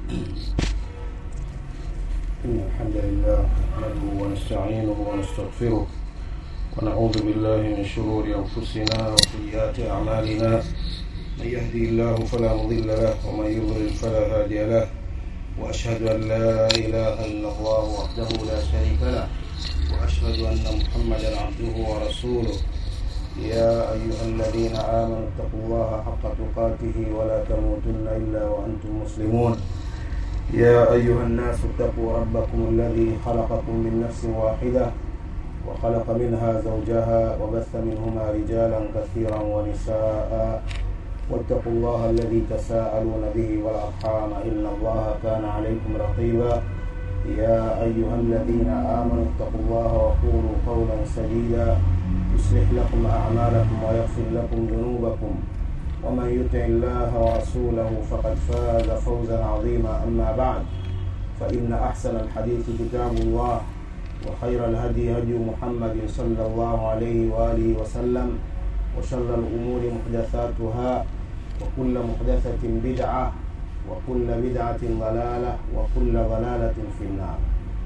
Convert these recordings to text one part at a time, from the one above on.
إن الحمد لله نحمده ونستعينه ونستغفره ونعوذ بالله من شرور أنفسنا وسيئات أعمالنا من يهدي الله فلا مضل له ومن يضلل فلا هادي له وأشهد أن لا إله إلا الله وحده لا شريك له وأشهد أن محمدا عبده ورسوله يا أيها الذين آمنوا اتقوا الله حق تقاته ولا تموتن إلا وأنتم مسلمون يا أيها الناس اتقوا ربكم الذي خلقكم من نفس واحدة وخلق منها زوجها وبث منهما رجالا كثيرا ونساء واتقوا الله الذي تساءلون به والأرحام إن الله كان عليكم رقيبا يا أيها الذين آمنوا اتقوا الله وقولوا قولا سديدا يصلح لكم أعمالكم ويغفر لكم ذنوبكم ومن يطع الله ورسوله فقد فاز فوزا عظيما أما بعد فإن أحسن الحديث كتاب الله وخير الهدي هدي محمد صلى الله عليه وآله وسلم وشر الأمور محدثاتها وكل محدثة بدعة وكل بدعة ضلالة وكل ضلالة في النار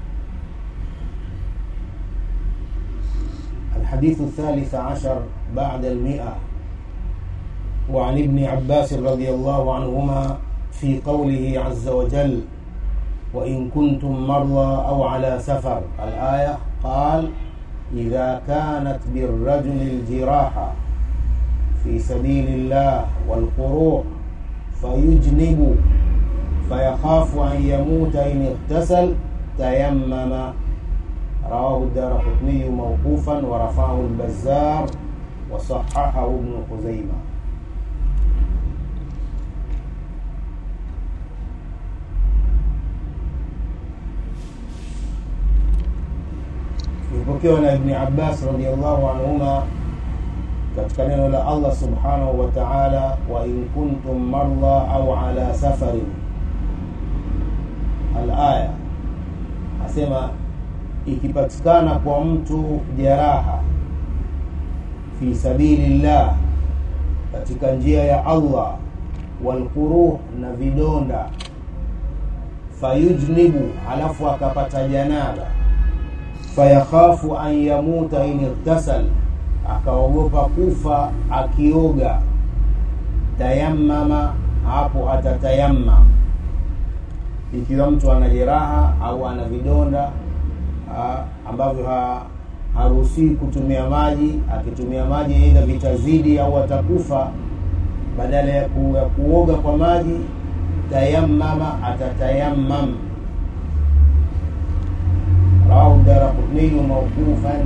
الحديث الثالث عشر بعد المئة وعن ابن عباس رضي الله عنهما في قوله عز وجل وإن كنتم مرضى أو على سفر الآية قال إذا كانت بالرجل الجراحة في سبيل الله والقروح فيجنب فيخاف أن يموت إن اغتسل تيمم رواه الدار قطني موقوفا ورفعه البزار وصححه ابن خزيمة imepokewa na ibni abbas radiallahu anhuma katika neno la allah subhanahu wa taala wa in kuntum marda au ala safarin alaya asema ikipatikana kwa mtu jeraha fi sabilillah katika njia ya allah walquruh na vidonda fayujnibu alafu akapata janaba fayakhafu an yamuta in irtasal akaogopa kufa akioga tayammama hapo atatayamma ikiwa mtu ana jeraha au ana vidonda ha, ambavyo ha, haruhusii kutumia maji akitumia maji aidha vitazidi au atakufa badala ya, ku, ya kuoga kwa maji tayammama atatayammam rawahu daraqutniyu mawqufan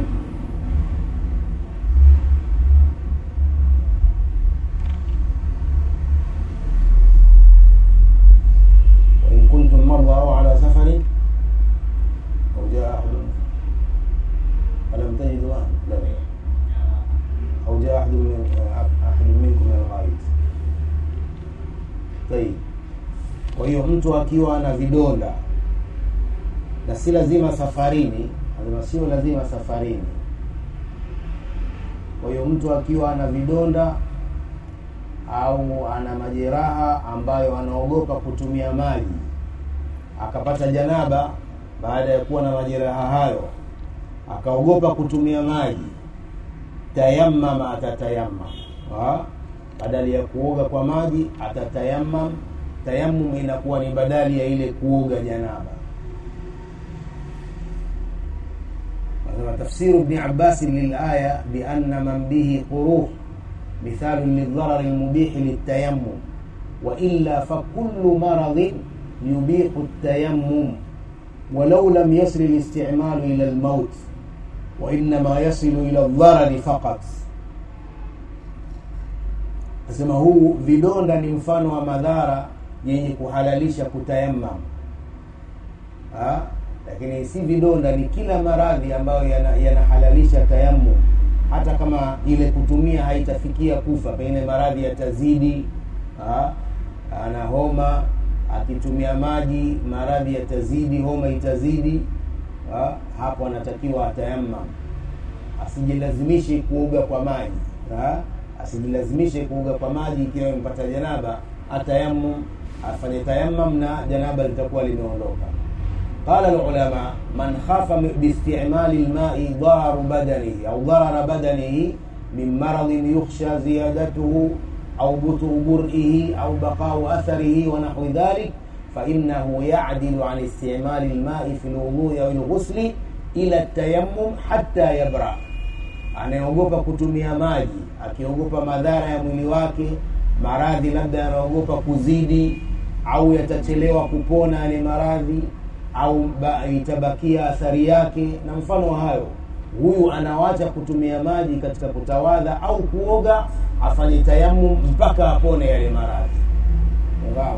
وإن كنتم مرضى أو على سفر أو جاء أحد فلم تجدوا لا أو جاء أحد من أحد منكم من الغائط طيب kwa hiyo mtu akiwa na vidonda na si lazima safarini lazima sio lazima safarini kwa hiyo mtu akiwa ana vidonda au ana majeraha ambayo anaogopa kutumia maji akapata janaba baada ya kuwa na majeraha hayo akaogopa kutumia maji tayammama atatayammam badali ya kuoga kwa maji atatayammam tayammum inakuwa ni badali ya ile kuoga janaba تفسير ابن عباس للآية بأن من به قروح مثال للضرر المبيح للتيمم وإلا فكل مرض يبيح التيمم ولو لم يصل الاستعمال إلى الموت وإنما يصل إلى الضرر فقط asema huu vidonda ni mfano wa madhara yenye kuhalalisha kutayammam ha? lakini si vidonda ni kila maradhi ambayo yanahalalisha yana tayammum hata kama ile kutumia haitafikia kufa pengine maradhi yatazidi ha? ana homa akitumia maji maradhi yatazidi homa itazidi ha? hapo anatakiwa atayammam asijilazimishe kuoga kwa maji ha? asijilazimishe kuoga kwa maji ikiwa imepata janaba atayammum afanye tayammam na janaba litakuwa limeondoka قال العلماء من خاف باستعمال الماء ضرر بدنه أو ضرر بدنه من مرض يخشى زيادته أو بطر برئه أو بقاء أثره ونحو ذلك فإنه يعدل عن استعمال الماء في الوضوء أو الغسل إلى التيمم حتى يبرأ anayeogopa kutumia maji akiogopa madhara ya mwili wake maradhi labda yanaogopa kuzidi au yatachelewa kupona yale maradhi au ba, itabakia athari yake na mfano wa hayo huyu anawacha kutumia maji katika kutawadha au kuoga afanye tayammum mpaka apone yale maradhi Unafahamu?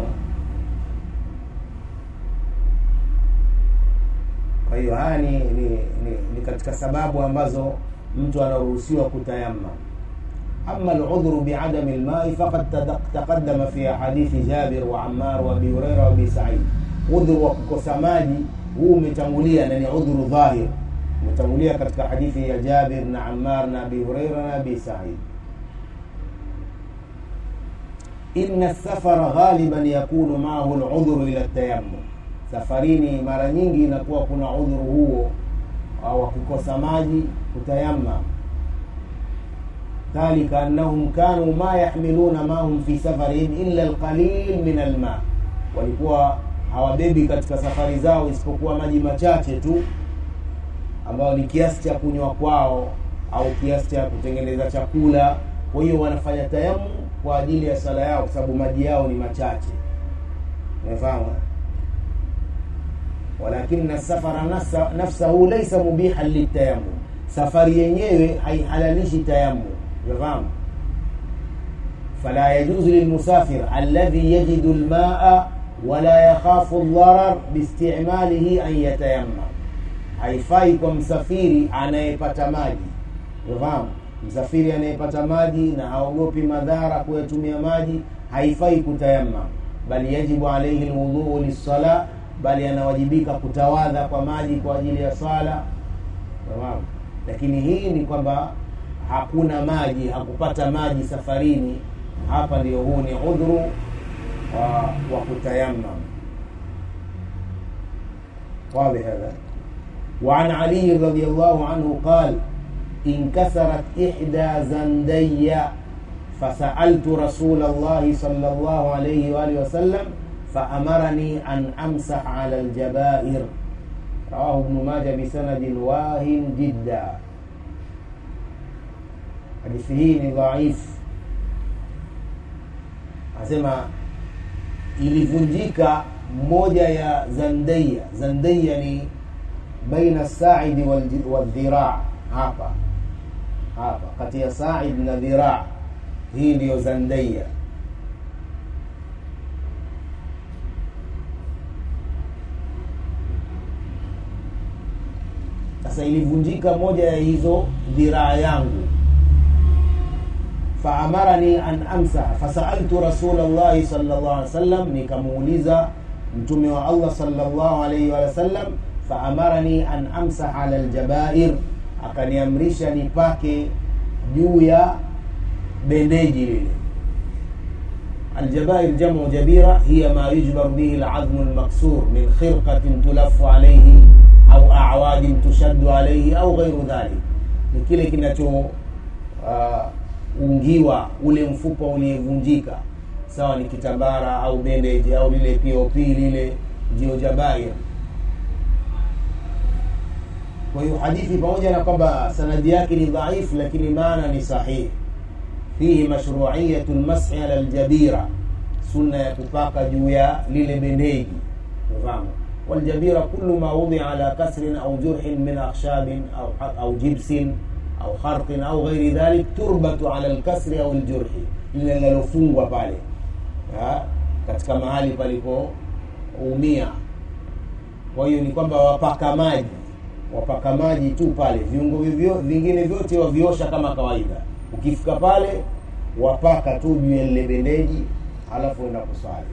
kwa hiyo haya ni, ni, ni, ni katika sababu ambazo mtu anaruhusiwa kutayamma أما العذر بعدم الماء فقد تقدم في حديث جابر وعمار وأبي هريرة وأبي سعيد udhuru wa kukosa maji huu umetangulia na ni udhuru dhahir umetangulia katika hadithi ya jabir na ammar na abi hureira na abi said ina safara ghaliban yakunu maahu ludhuru ila tayammum safarini mara nyingi inakuwa kuna udhuru huo wa kukosa maji kutayamma dhalika annahum kanu ma yahmiluna mahum fi safarihim illa alqalil min alma walikuwa hawabebi katika safari zao isipokuwa maji machache tu ambayo ni kiasi cha kunywa kwao au kiasi cha kutengeneza chakula kwa hiyo wanafanya tayamu kwa ajili ya sala yao kwa sababu maji yao ni machache umefahamu walakina safara nafsa, nafsahu laisa mubihan litayammum safari yenyewe haihalalishi tayammum umefahamu fala yajuzu lilmusafir alladhi yajidu lmaa wala yakhafu dharar biistimalihi an yatayammam haifai kwa msafiri anayepata maji unafahamu msafiri anayepata maji na haogopi madhara kuyatumia maji haifai kutayammam bali yajibu alaihi lwudhuu lissala bali anawajibika kutawadha kwa maji kwa ajili ya sala unafahamu lakini hii ni kwamba hakuna maji hakupata maji safarini hapa ndio huu ni udhuru wa, wa kutayammam واضح هذا وعن علي رضي الله عنه قال انكسرت إحدى زندي فسألت رسول الله صلى الله عليه وآله وسلم فأمرني أن أمسح على الجبائر رواه ابن ماجه بسند واهن جدا hadithi hii ni dhaifu anasema ilivunjika moja ya zandaia zandaia ni baina saidi wadhiraa hapa hapa kati ya said na dhiraa hii ndiyo zandaia sasa ilivunjika moja ya hizo dhiraa yangu faamarani an amsaha fasaltu rasul llahi sal llah alih wasallam nikamuuliza mtume wa allah sal llahu alaihi wa sallam faamarani an amsaha ala ljabair akaniamrisha nipake juu ya bendeji lile aljabair jamu jabira hiya ma yujbar bihi ladhmu lmaksur min khirqatin tulafu alaihi au awadin tushaddu alaihi au ghairu dhalik ni kile kinacho uh, ungiwa ule mfupa uliyevunjika sawa ni kitambara au bandage au lile pop lile ndio jabair kwa hiyo hadithi pamoja na kwamba sanadi yake ni dhaifu lakini maana ni sahihi fihi mashruiyatu lmashi ala ljabira sunna ya kupaka juu ya lile bendeji fahamu waljabira kullu ma wudia ala kasrin au jurhin min akhshabin au, au jibsin au kharqin au ghairi dhalik turbatu ala lkasri au ljurhi lile linalofungwa pale ha? katika mahali palipoumia kwa hiyo ni kwamba wapaka maji wapaka maji tu pale viungo vivyo, vingine vyote waviosha kama kawaida ukifika pale wapaka tu juu ya lile bendeji halafu enda kusali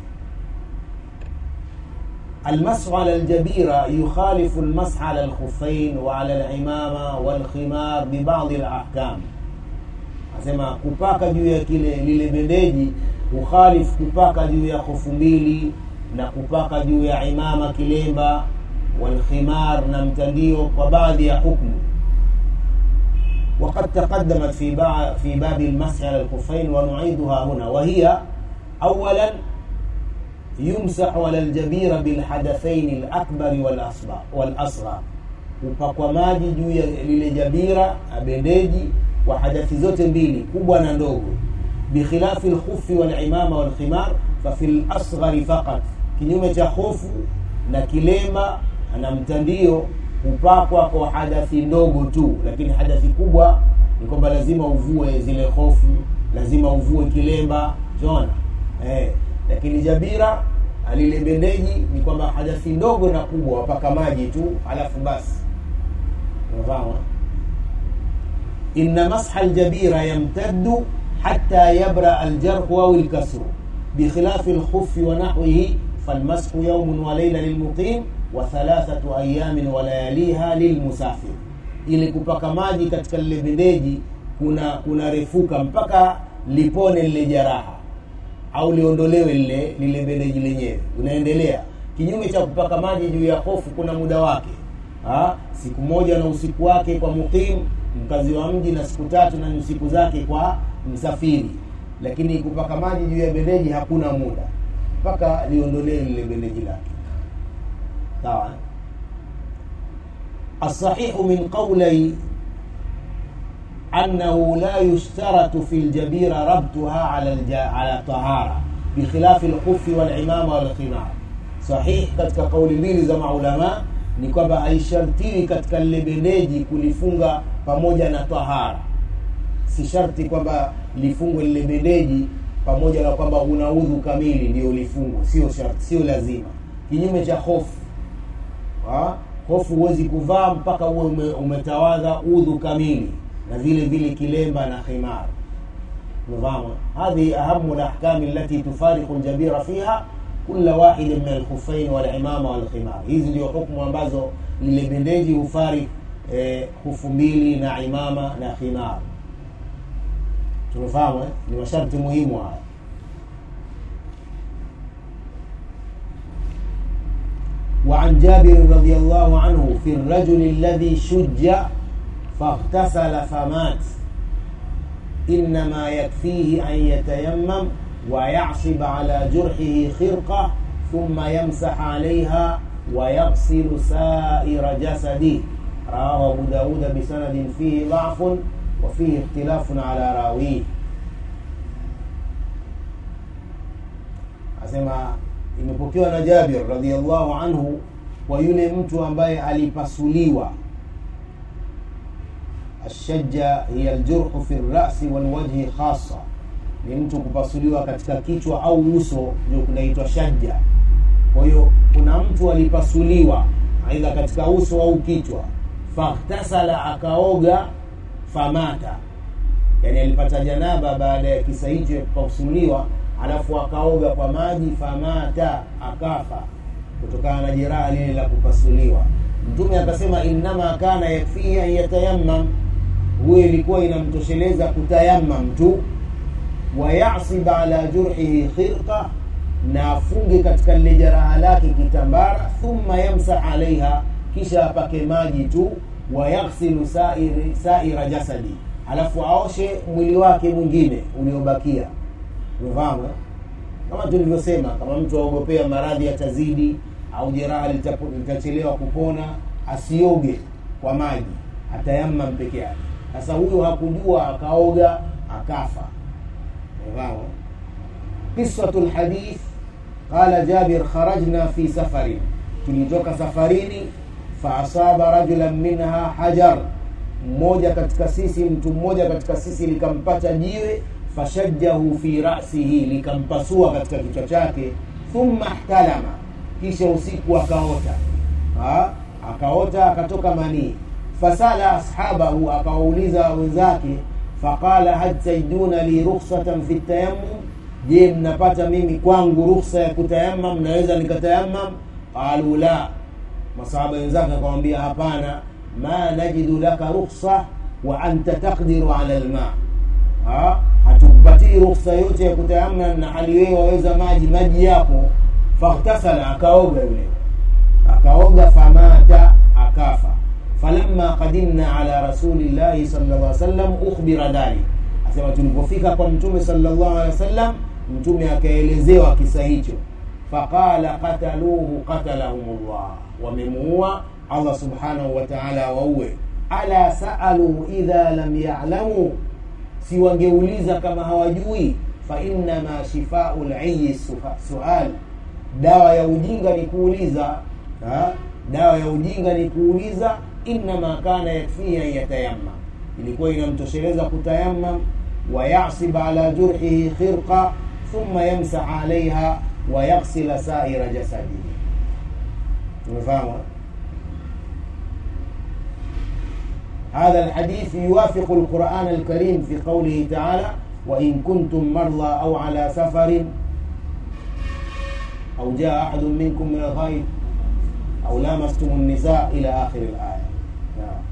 المسح على الجبيرة يخالف المسح على الخفين وعلى العمامة والخمار ببعض الأحكام asema kupaka juu ya kile lile bendeji hukhalifu kupaka juu ya hofu mbili na kupaka juu ya imama kilemba walkhimar na mtandio kwa baadhi ya hukmu وقد تقدمت في في باب المسح على الخفين ونعيدها هنا وهي اولا يمسح على الجبير بالحدثين الاكبر والاصغر والاصغر upakwa maji juu ya lile jabira abendeji wa hadathi zote mbili kubwa na ndogo bikhilafi lkhufi walimama walkhimar fafi lasghari faqat kinyume cha hofu na kilemba na mtandio hupakwa kwa hadathi ndogo tu lakini hadathi kubwa ni kwamba lazima uvue zile hofu lazima uvue kilemba chona eh, lakini jabira lile bendeji ni kwamba hadathi ndogo na kubwa wapaka maji tu alafu basi unafahamu inna masha aljabira yamtaddu hatta yabra aljarhu au lkasru bikhilafi lkhufi wa nahwihi falmashu yaumun wa laila lilmuqim wa thalathatu ayamin wa layaliha lilmusafir ili kupaka maji katika lile bendeji kuna kunarefuka mpaka lipone lile jaraha au liondolewe lile lile bendeji lenyewe unaendelea kinyume cha kupaka maji juu ya hofu kuna muda wake ha? siku moja na usiku wake kwa muqim mkazi wa mji na siku tatu na siku zake kwa msafiri lakini kupaka maji juu ya bendeji hakuna muda mpaka liondolewe lile bendeji lake sawa الصحيح من قولي أنه لا يشترط في الجبيرة ربطها على الج... على طهارة بخلاف الخف والعمامة والخمار صحيح katika kauli mbili za maulama ni kwamba haishartiwi katika lile bendeji kulifunga pamoja na tahara si sharti kwamba lifungwe lile bendeji pamoja na kwamba una udhu kamili ndio lifungwe sio sharti sio lazima kinyume cha hofu ha? hofu huwezi kuvaa mpaka uwe ume, umetawadha udhu kamili na vile vile kilemba na khimar نظام هذه أهم الأحكام التي تفارق الجبيرة فيها كل واحد من الخفين والعمامة والخمار hizi ndio hukumu ambazo lile bendeji hufarik eh, hufu mbili na imama na khimar tumefahamu eh? ni masharti muhimu haya وعن جابر رضي الله عنه في الرجل الذي شج فاغتسل فمات إنما يكفيه أن يتيمم ويعصب على جرحه خرقة ثم يمسح عليها ويغسل سائر جسده رواه أبو داود بسند فيه ضعف وفيه اختلاف على راويه أسمع imepokewa na Jabir radhiallahu anhu kwa yule mtu ambaye alipasuliwa ashajja hiya aljurhu fi rasi walwajhi khasa ni mtu kupasuliwa katika kichwa au uso ndio kunaitwa shajja kwa hiyo kuna mtu alipasuliwa aidha katika uso au kichwa faghtasala akaoga famata yani alipata janaba baada ya kisa hicho kupasuliwa alafu akaoga kwa maji famata akafa kutokana na jeraha lile la kupasuliwa mtume akasema innama kana yakfihi an yatayammam huyo ilikuwa inamtosheleza kutayammam tu wayasib ala jurhihi khirqa na afunge katika lile jeraha lake kitambara thumma yamsah alaiha kisha apake maji tu wayaghsilu sairi, saira jasadi alafu aoshe mwili wake mwingine uliobakia umefahamu kama tulivyosema kama mtu aogopea maradhi yatazidi au jeraha litachelewa kupona asioge kwa maji atayamam peke yake sasa huyo hakujua akaoga akafa umefahamu qisatu lhadith qala jabir kharajna fi safarin tulitoka safarini faasaba rajulan minha hajar mmoja katika sisi mtu mmoja katika sisi likampata jiwe fashajjahu fi rasihi likampasua katika kichwa chake thumma ihtalama kisha usiku akaota ha? akaota akatoka manii fasala ashabahu akawauliza wenzake faqala hal tajiduna li rukhsatan fi tayammum je mnapata mimi kwangu rukhsa ya kutayamam naweza nikatayamam qalu la masahaba wenzake akamwambia hapana ma najidu laka rukhsa wa anta taqdiru ala lma ha? hupatii ruhusa yote ya kutayamam na hali wewe waweza maji maji yapo faghtasala akaoga yule akaoga famata akafa falamma qadimna ala rasulillahi sallallahu alaihi wasallam ukhbira dhalik asema tulipofika kwa mtume sallallahu alaihi wasallam mtume akaelezewa kisa hicho faqala qataluhu qatalahumullah wamemuua allah subhanahu wa ta'ala waue ala saalu idha lam ya'lamu si wangeuliza kama hawajui fa innama shifau liyi sual dawa ya ujinga ni kuuliza ha? dawa ya ujinga ni kuuliza innama kana yakfihi an yatayammam ilikuwa inamtosheleza kutayammam ويعصب على جرحه خرقة ثم يمسح عليها ويغسل سائر جسده تفهم هذا الحديث يوافق القرآن الكريم في قوله تعالى وإن كنتم مرضى أو على سفر أو جاء أحد منكم من الغيب أو لامستم النساء إلى آخر الآية نعم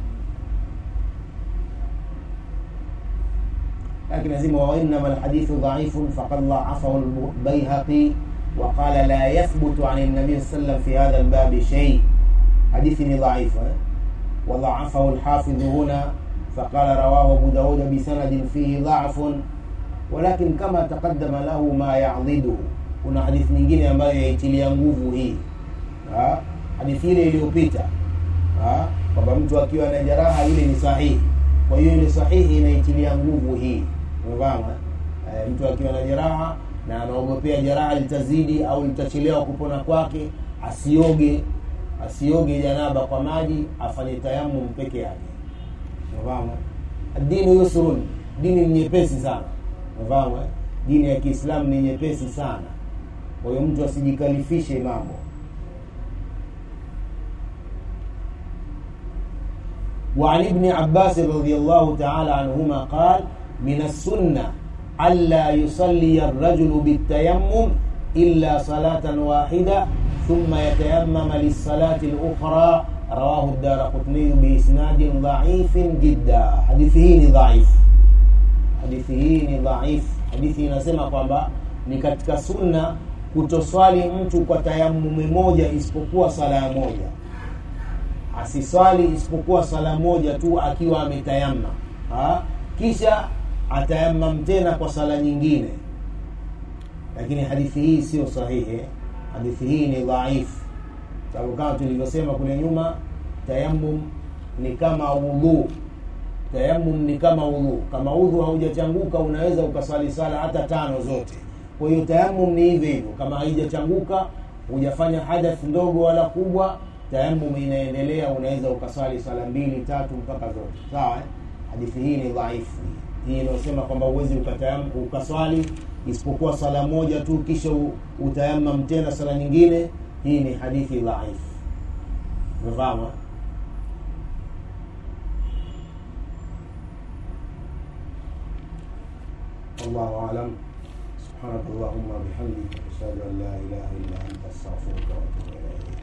لكن لازم وإنما الحديث ضعيف فقد ضعفه البيهقي وقال لا يثبت عن النبي صلى الله عليه وسلم في هذا الباب شيء حديث ضعيف وضعفه الحافظ هنا فقال رواه أبو داود بسند فيه ضعف ولكن كما تقدم له ما يعضده kuna hadithi nyingine ambayo yaitilia nguvu hii ha? hadithi ile iliyopita kwamba mtu akiwa na jeraha ile ni sahihi kwa hiyo ile sahihi inaitilia nguvu hii umefahamu e, mtu akiwa na jeraha na anaogopea jeraha litazidi au litachelewa kupona kwake asioge asioge janaba kwa maji afanye tayamum peke yake umefahamu dini yusrun dini ni nyepesi sana umefahamu dini ya kiislamu ni nyepesi sana kwa hiyo mtu asijikalifishe mambo وعن ابن عباس رضي الله تعالى عنهما قال من السنة ألا يصلي الرجل بالتيمم إلا صلاة واحدة ثم يتيمم للصلاة الأخرى رواه الدار قطني بإسناد ضعيف جدا حديثه ضعيف حديثه ضعيف حديثه inasema kwamba ni katika sunna kutoswali mtu kwa tayammumi moja isipokuwa sala moja asiswali isipokuwa sala moja tu akiwa ametayamma kisha atayamam tena kwa sala nyingine lakini hadithi hii sio sahihi hadithi hii ni dhaifu sababu kama tulivyosema kule nyuma tayamum ni kama udhu tayamum ni kama udhu kama udhu haujachanguka unaweza ukaswali sala hata tano zote kwa hiyo tayamum ni hivyo hivyo kama haijachanguka hujafanya hadath ndogo wala kubwa tayamum inaendelea unaweza ukaswali sala mbili tatu mpaka zote sawa eh? hadithi hii ni dhaifu hii inayosema kwamba uwezi ukaswali isipokuwa sala moja tu kisha utayamam tena sala nyingine hii ni hadithi dhaifu umefahamu والله أعلم سبحانك اللهم وبحمدك أشهد أن لا إله إلا أنت أستغفرك وأتوب إليك